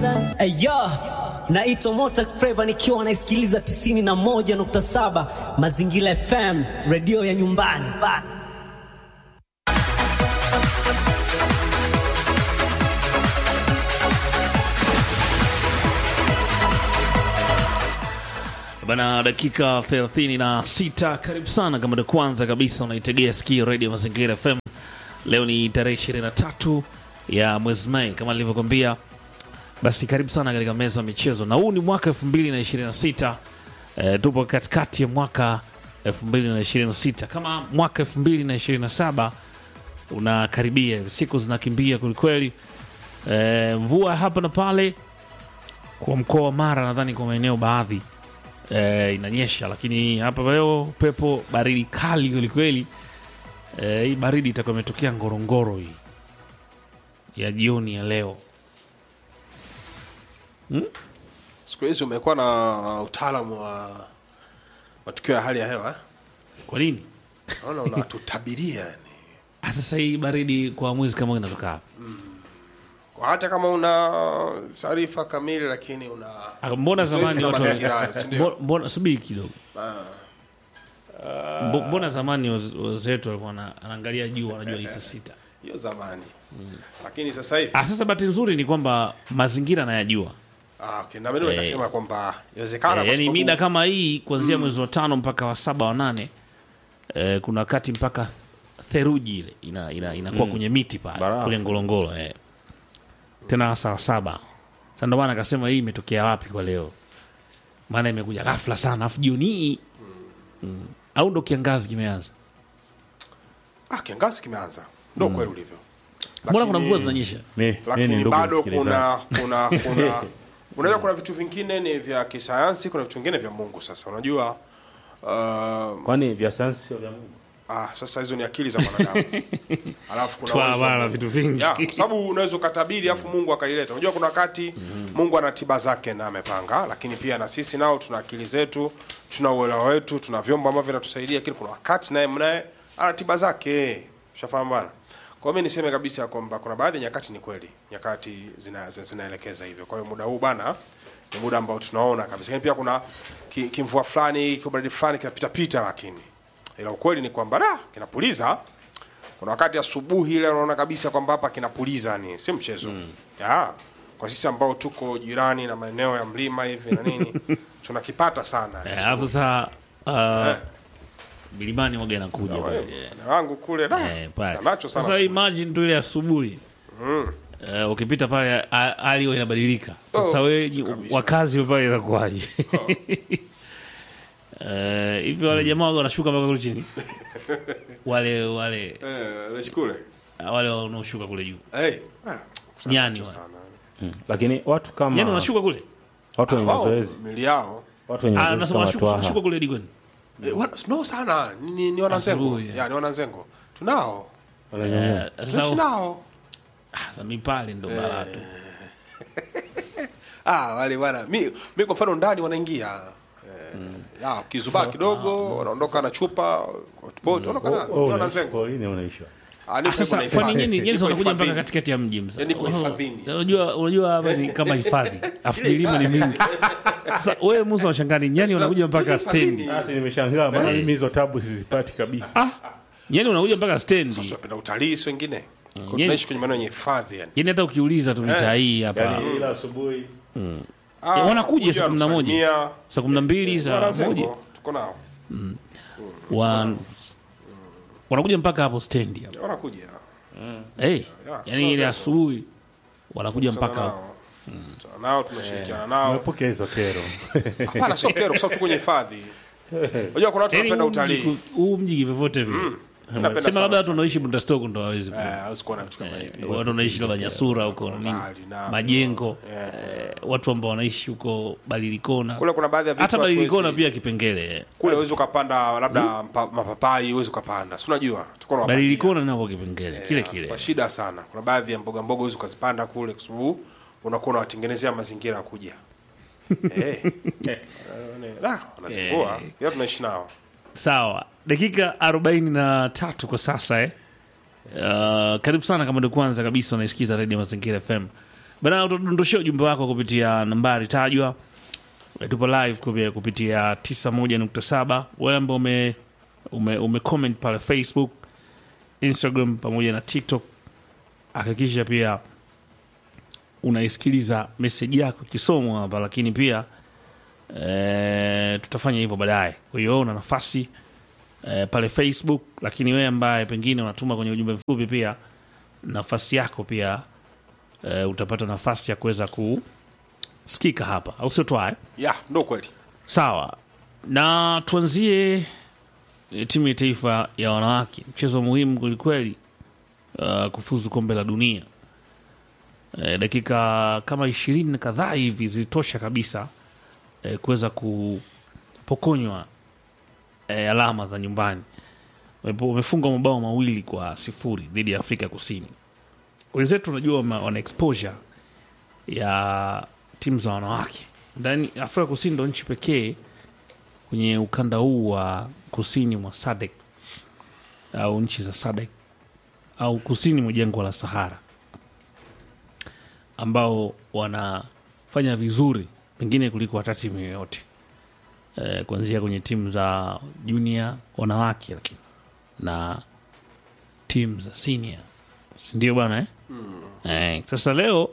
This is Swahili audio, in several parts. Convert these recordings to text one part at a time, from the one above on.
Ayo, naitwa Mota Flava nikiwa naisikiliza 91.7 Mazingira FM, redio ya nyumbani bana. Bana, dakika 36. Karibu sana kama ndo kwanza kabisa unaitegea sikio redio Mazingira FM. Leo ni tarehe 23 ya mwezi Mei kama nilivyokwambia. Basi karibu sana katika meza ya michezo, na huu ni mwaka 2026. E, tupo katikati ya mwaka 2026. Kama mwaka 2027 unakaribia, siku zinakimbia kwelikweli. E, mvua hapa na pale kwa mkoa wa Mara, nadhani kwa maeneo baadhi e, inanyesha, lakini hapa leo pepo baridi kali kwelikweli. E, hii baridi itakuwa imetokea Ngorongoro hii ya jioni ya leo. Siku hizi umekuwa na utaalamu wa matukio ya hali ya hewa eh? Kwa nini Naona unatutabiria yani. Ah, sasa hii baridi kwa mwezi kama huu inatoka wapi? Kwa hata kama una taarifa kamili lakini una Ah, Mbona Uzoefu zamani na watu mazingira hayo, si ndio? Mbo- mbona subiri kidogo, Mbo- mbona zamani waz- wazee wetu walikuwa wana- anaangalia juu, wanajua ni saa sita. hiyo zamani. Lakini sasa hivi Ah, sasa bahati nzuri ni kwamba mazingira nayajua ah, okay. Na mimi nikasema kwamba inawezekana Eh, kwa yani sababu- mida kama hii kuanzia mwezi wa tano mpaka wa saba wa nane eh, kuna wakati mpaka theruji ile ina, ina, inakuwa kwenye miti pale Barafu. kule Ngorongoro eh. tena hasa wa saba. Sasa ndio maana akasema hii imetokea wapi kwa leo, maana imekuja ghafla sana, afu jioni hii mm. au ndo kiangazi kimeanza? ah, kiangazi kimeanza. Ndio kweli ulivyo. Mbona kuna Lakini- mvua zinanyesha? Mi- mi ni lakini ndugu bado msikilizaji. kuna kuna kuna unajua kuna vitu vingine ni vya kisayansi kuna vitu vingine vya mungu sasa unajua uh, kwani vya sayansi sio vya Mungu? ah, sasa hizo ni akili za mwanadamu alafu kuna Twa uwezo wa bana, Mungu. vitu vingi. Ya, kwa sababu unaweza ukatabiri afu mungu akaileta unajua kuna wakati mungu ana tiba zake na amepanga lakini pia na sisi nao tuna akili zetu tuna uelewa wetu tuna vyombo ambavyo vinatusaidia lakini kuna wakati naye mnaye ana tiba zake ushafahamu bana kwa hiyo mi niseme kabisa kwamba kuna baadhi ya nyakati ni kweli nyakati zina- zina- zinaelekeza hivyo kwa hiyo muda huu bana ni muda ambao tunaona kabisa lakini pia kuna ki- kimvua fulani kibaridi fulani kinapitapita lakini ila ukweli ni kwamba da kinapuliza kuna wakati asubuhi ile unaona kabisa kwamba hapa kinapuliza ni si mchezo ya kwa sisi ambao tuko jirani na maeneo ya mlima hivi na nini tunakipata sana Eh, Alafu saa uh, Eh. milimani waga inakuja pale. na wangu kule da Eh, pale. nacho sana Sasa asubuhi. imagine tu ile asubuhi eh, ukipita pale a- hali huwa inabadilika. Sasa Oh, wewe kabisa. wakazi wa pale inakuwaje? Eh, hivi wale jamaa waga wanashuka mpaka kule chini wale wale eh nashukuru wale wanaoshuka kule juu hey ah, nyani nacho wale. sana lakini watu kama nyani wanashuka kule watu wenye wao mazoezi mili yao watu wenye ah, mazoezi nasema kama wanashuka wanashuka twaha kule digoni eh, wana, no sana ni, ni, ni wananzengo Asubuhi, eh. ya ni wananzengo tunao wananyanyua Eh, tunaishi sasa nao ah, sasa mi pale ndo balaa tu ah wale bwana mi mi kwa mfano ndani wanaingia eh, ya kizubaa kidogo wanaondoka na chupa hotpot wanaondoka na ni wananzengo porini unaishi ah ni Ah, sasa karibu na kwani hifadhi. nyinyi nyinyi Niko wanakuja mpaka hifadhini. katikati ya mji msa. Yaani niko hifadhini. Unajua unajua hapa ni kama hifadhi. Afu milima ni mingi. Sasa wewe Musa washangani nyani wanakuja mpaka stendi. basi nimeshangaa maana mimi hizo tabu sizipati kabisa Ah, nyani wanakuja mpaka stendi. Sasa tunapenda utalii si wengine Kwa Yeye- tunaishi kwenye maeneo yenye hifadhi yani Yaani hata ukiuliza tu mitaa hii hapa. yani ila asubuhi Ah, Eh, wanakuja kuja saa kumi na moja. kusalimia. Saa kumi na mbili saa Wananzengo, moja tuko nao wan wanakuja mpaka hapo stendi hapo. wanakuja Eh, yaani ile asubuhi wanakuja Tunakutana mpaka hapo. nao. Tunakutana nao tunashirikiana nao nimepokea hizo kero hapana sio kero kwa sababu tuko kwenye hifadhi unajua kuna watu Yaani wanapenda huu mji utalii ku- huu mji vyovyote vile. napenda Sema sana labda watu wanaoishi Bundastoko ndo hawezi ku- Eh, hawezi kuona vitu kama hivi watu wanaishi labda Nyasura huko nini mbali na- majengo Eh. eh, watu ambao wanaishi huko Balilikona kule kuna baadhi ya vitu hata hatuwezi- Balilikona pia Kipengele eh. kule uwezi ukapanda labda mpa- mapapai uwezi ukapanda si unajua tuko na Balilikona nako Kipengele kile kile kwa shida sana kuna baadhi ya mboga mboga uwezi ukazipanda kule kwa sababu unakuwa unawatengenezea mazingira ya kuja Eh. Ah, wanazingua Hiyo tunaishi nao sawa dakika 43 kwa sasa eh. Uh, karibu sana kama ndio kwanza kabisa unaisikiza redio mazingira fm bana utadondoshea ujumbe wako kupitia nambari tajwa Eh, tupo live kupi- kupitia 91.7 wewe ambao ume, ume, ume comment pale facebook instagram pamoja na tiktok hakikisha pia unaisikiliza meseji yako ikisomwa hapa lakini pia e, tutafanya hivyo baadaye kwa hiyo una nafasi e, pale facebook lakini wewe ambaye pengine unatuma kwenye ujumbe mfupi pia nafasi yako pia e, utapata nafasi ya kuweza kusikika hapa au sio twae ya ndo kweli sawa na tuanzie e, timu ya taifa ya wanawake mchezo muhimu kwelikweli uh, kufuzu kombe la dunia e, dakika kama ishirini na kadhaa hivi zilitosha kabisa e, kuweza kupokonywa e, alama za nyumbani Wamepo- wamefungwa mabao mawili kwa sifuri dhidi ya afrika kusini wenzetu unajua wama- wana exposure ya timu za wanawake ndani afrika kusini ndo nchi pekee kwenye ukanda huu wa kusini mwa sadek au nchi za sadek au kusini mwa jangwa la sahara ambao wanafanya vizuri pengine kuliko hata timu yoyote e, kuanzia kwenye timu za junior wanawake lakini na timu za senior ndio bwana eh? Eh, sasa leo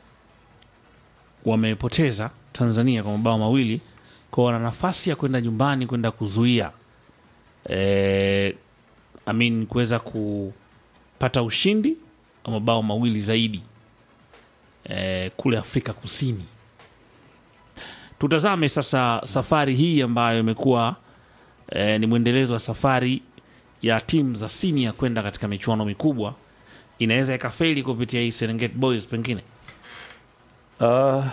wamepoteza Tanzania kwa mabao mawili, kwa wana nafasi ya kwenda nyumbani kwenda kuzuia eh, I mean kuweza kupata ushindi wa mabao mawili zaidi eh, kule Afrika Kusini. Tutazame sasa safari hii ambayo imekuwa eh, ni mwendelezo wa safari ya timu za senior kwenda katika michuano mikubwa, inaweza ikafeli kupitia hii Serengeti Boys pengine. Uh,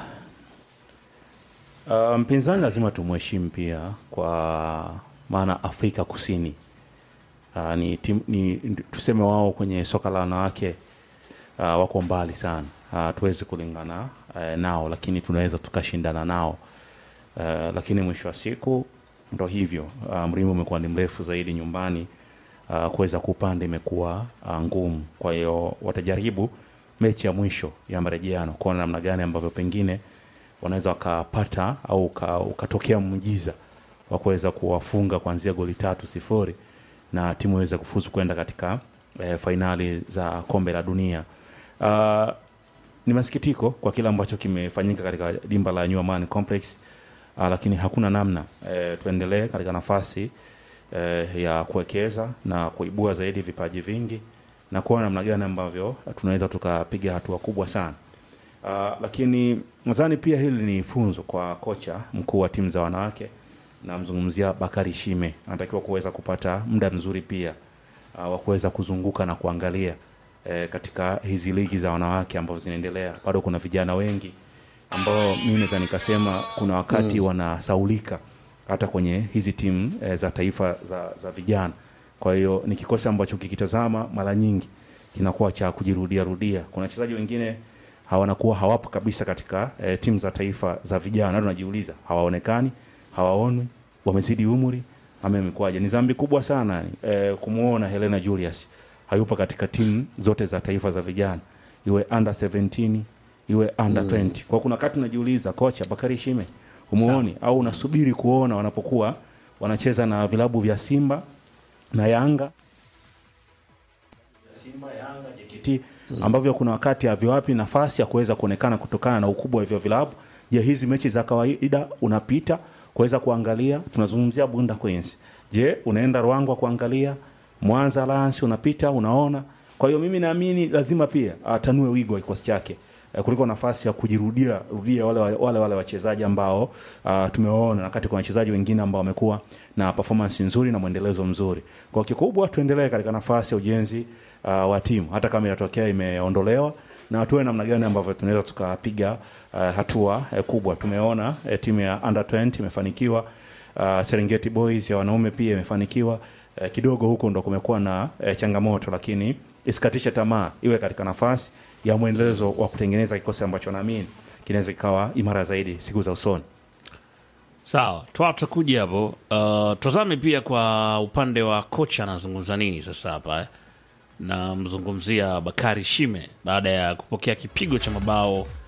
uh, mpinzani lazima tumheshimu pia kwa maana Afrika Kusini uh, ni, tim, ni tuseme wao kwenye soka la wanawake uh, wako mbali sana uh, tuwezi kulingana uh, nao, lakini tunaweza tukashindana nao uh, lakini mwisho wa siku ndo hivyo uh, mlima umekuwa ni mrefu zaidi nyumbani uh, kuweza kupanda imekuwa uh, ngumu. Kwa hiyo watajaribu mechi ya mwisho ya marejeano kuona namna gani ambavyo pengine wanaweza wakapata au uka- ukatokea muujiza wa kuweza kuwafunga kuanzia goli tatu sifuri na timu iweze kufuzu kwenda katika eh, fainali za kombe la dunia. Uh, ni masikitiko kwa kile ambacho kimefanyika katika dimba la New Amaan Complex uh, lakini hakuna namna eh, tuendelee katika nafasi eh, ya kuwekeza na kuibua zaidi vipaji vingi na kuona namna gani ambavyo tunaweza tukapiga hatua kubwa sana. Uh, lakini nadhani pia hili ni funzo kwa kocha mkuu wa timu za wanawake, namzungumzia Bakari Shime, anatakiwa kuweza kupata muda mzuri pia uh, wa kuweza kuzunguka na kuangalia eh, katika hizi ligi za wanawake ambazo zinaendelea. Bado kuna vijana wengi ambao mimi naweza nikasema kuna wakati mm. wanasaulika hata kwenye hizi timu eh, za taifa za, za vijana. Kwa hiyo ni kikosi ambacho kikitazama mara nyingi kinakuwa cha kujirudia rudia. Kuna wachezaji wengine hawanakuwa hawapo kabisa katika eh, timu za taifa za vijana, hata unajiuliza hawaonekani, hawaonwi, wamezidi umri ama imekuwaje? Ni dhambi kubwa sana eh, kumuona Helena Julius hayupo katika timu zote za taifa za vijana, iwe under 17 iwe under 20. Kwa kuna wakati unajiuliza kocha Bakari Shime umuoni au unasubiri kuona wanapokuwa wanacheza na vilabu vya Simba na Yanga Simba, Yanga, JKT ambavyo kuna wakati haviwapi nafasi ya kuweza kuonekana kutokana na ukubwa wa hivyo vilabu. Je, hizi mechi za kawaida unapita kuweza kuangalia? Tunazungumzia Bunda Queens. Je, unaenda Ruangwa kuangalia Mwanza Lions unapita unaona? Kwa hiyo mimi naamini lazima pia atanue wigo wa kikosi chake eh, kuliko nafasi ya kujirudia rudia wale wa- wale wale wachezaji ambao uh, tumewaona na wakati kuna wachezaji wengine ambao wamekuwa na performance nzuri na mwendelezo mzuri. Kwa kikubwa tuendelee katika nafasi ya ujenzi uh, wa timu hata kama inatokea imeondolewa na tuwe namna gani ambavyo tunaweza tukapiga uh, hatua uh, kubwa. Tumeona uh, timu ya under 20 imefanikiwa uh, Serengeti Boys ya wanaume pia imefanikiwa uh, kidogo huko ndo kumekuwa na uh, changamoto, lakini isikatishe tamaa, iwe katika nafasi ya mwendelezo wa kutengeneza kikosi ambacho naamini kinaweza kikawa imara zaidi siku za usoni. Sawa, twa tutakuja hapo. Uh, tazame pia kwa upande wa kocha anazungumza nini sasa hapa eh? Namzungumzia Bakari Shime baada ya kupokea kipigo cha mabao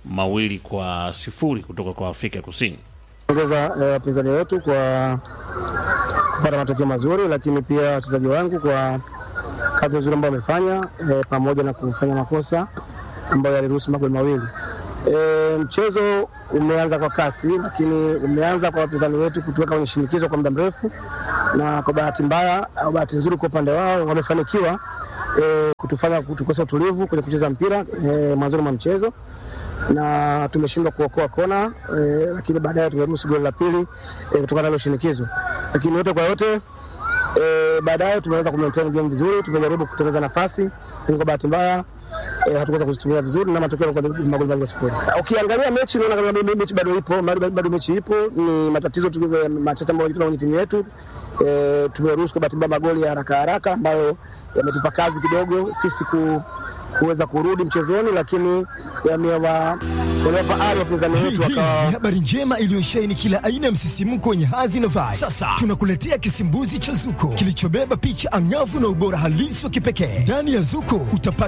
mawili kwa sifuri kutoka kwa Afrika Kusini. ongeza eh, wapinzani wetu kwa kupata matokeo mazuri, lakini pia wachezaji wangu kwa kazi nzuri ambayo wamefanya eh, pamoja na kufanya makosa ambayo yaliruhusu magoli mawili. E, mchezo umeanza kwa kasi, lakini umeanza kwa wapinzani wetu kutuweka kwenye shinikizo kwa muda mrefu, na kwa bahati mbaya au bahati nzuri kwa upande wao wamefanikiwa e, kutufanya kutukosa utulivu kwenye kucheza mpira e, mwanzoni mwa mchezo na tumeshindwa kuokoa kona e, lakini baadaye tumeruhusu goli la pili e, kutokana na hilo shinikizo, lakini yote kwa yote e, baadaye tumeweza kumaintain game vizuri, tumejaribu kutengeneza nafasi, lakini kwa bahati mbaya e, hatukuweza kuzitumia vizuri na matokeo yalikuwa ni magoli mawili kwa sifuri. Ukiangalia mechi unaona kama me- mechi bado ipo, bado bado mechi ipo, ni matatizo tu eh, machache ambayo yanajitokeza kwenye timu yetu. E, tumeruhusu kwa bahati mbaya magoli ya haraka haraka ambayo yametupa kazi kidogo sisi ku kuweza kurudi mchezoni, lakini yamewa- yamewapa ari wapinzani wetu Hii wakawa ni habari njema iliyosheheni kila aina ya msisimko wenye hadhi na vibe. Sasa tunakuletea kisimbuzi cha Zuko kilichobeba picha angavu na ubora halisi wa kipekee. Ndani ya Zuko utapata